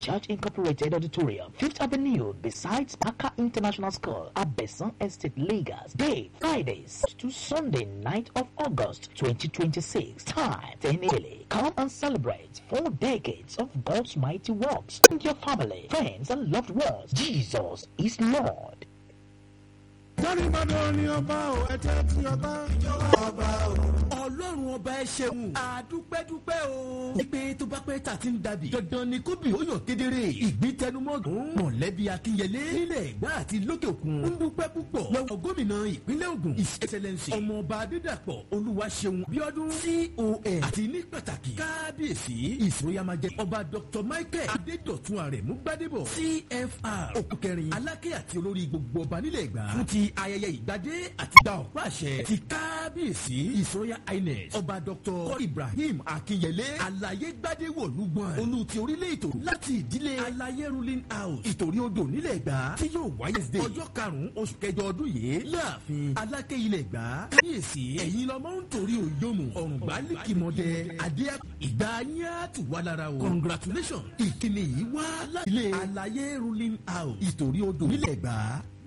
Church Incorporated Auditorium, 5th Avenue, besides Paka International School, Abesan Estate, Lagos. Date, Fridays to Sunday, 9th of August, 2026. Time, 10 daily. Come and celebrate four decades of God's mighty works. And your family, friends, and loved ones. Jesus is Lord. Dáríbàdàn ni ọba ò ẹ̀jẹ̀ tí ọba ìjọba ọba ò. ọlọ́run ọba ẹ ṣeun àdúpẹ́dúpẹ́ o. ìpè tó bá pẹ́ tà ti ń dàbí. dandan ni kóbì ó yàn kedere. ìgbín tẹnumọ́gùn. mọ̀lẹ́bí akínyẹlé. nílẹ̀ ẹ̀gbá àti lókè òkun. ń dúpẹ́ púpọ̀. lọ́wọ́ gómìnà ìpínlẹ̀ Ògùn. his excellence. ọmọọba adédàpọ̀ olúwaṣeun bíọ́dún. con àti ní pàtàkì. kábíyèsí ìsòyàmájẹ. ọba dr michael adédọ̀tun àrẹ̀mú gbádébọ̀. cfr òkúkẹrin alákẹ́ àti olórí gbogbo ọba nílẹ̀ ẹ̀gbá. fún ti ayẹyẹ ìgbadé àti gba ọ̀pá àṣẹ ti kábíyèsí ìsọyà ines ọba dr ibrahim akinyele alaye gbadé wọ̀lúgbọ̀n olú ti orílẹ̀ ètò láti ìdílé alaye ruling house ìtòrí odò nílẹ̀ gbà tí yóò wáyé ṣe ọjọ́ karùn-ún oṣù kẹjọ ọdún yìí láàfin aláké ilẹ̀ gbà kábíyèsí ẹ̀yin lọ́mọ ń torí òyòmù ọ̀rùn gbálíkìmọ̀dẹ adé ìgbà yín á tù wá lára o congratulations ìkíni yìí wá láti ilé alaye ruling house ìtòrí odò nílẹ̀ gbà